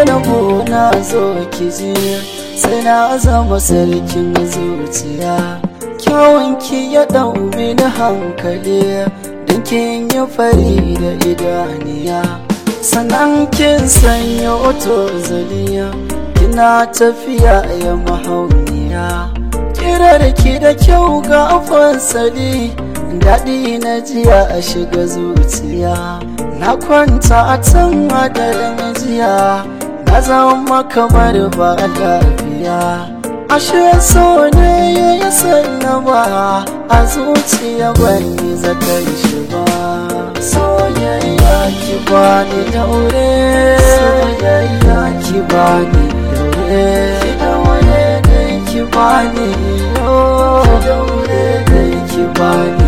zainabu na zo ki ji sai na zama sarkin zuciya kyawunki ya ɗau mini hankali don kin yi fari da idaniya sannan kin sanya oto zaliya kina tafiya ya mahauniya kirarki da kyau ga fasali daɗi na jiya a shiga zuciya na kwanta a can hadarin jiya na zama kamar ba lafiya ashe so ne ya yi sallama a zuciya ban yi zaton shi ba soyayya ki bani daure soyayya ki bani daure ki daure dai ki bani yo ki daure dai ki bani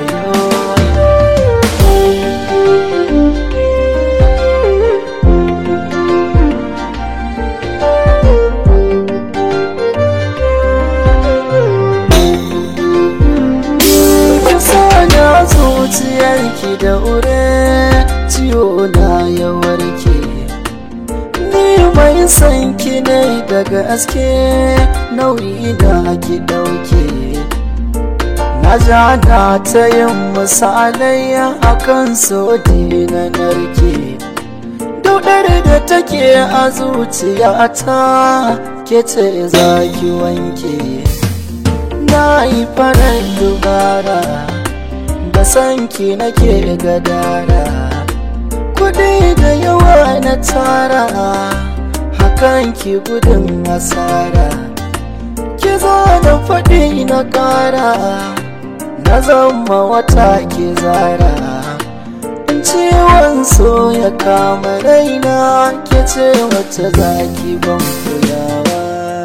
zuciyarki da ure ciwo na ya warke ni mai san ki ne daga aske nauyi da ki dauke na ja na ta yin misalai akan sodi na narke daudar da take a zuciyata ke ce za ki wanke na yi farar dubara da sanki nake gadara kudi da yawa na tara hakan ki gudun asara ki zo da faɗi na ƙara na zama wata ki zara ciwon so ya kama raina ke ce wata zaki ban kulawa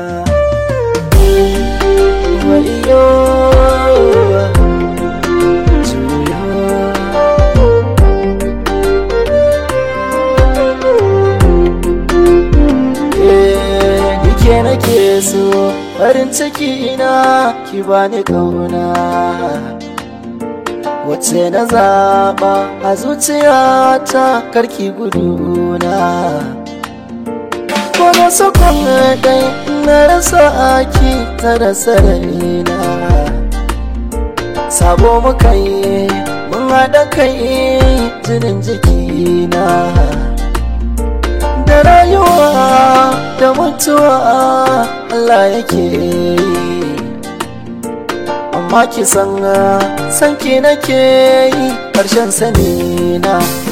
wayo ke nake so farin ciki na ki bani kauna wace na zaɓa a zuciyata karki guduna ko na sakon ɗai na rasa aki ta rasa raina sabo muka yi mun haɗa kai jinin jikina da rayuwa da mutuwa Allah yake yi amma ki san san ki nake yi ƙarshen sani na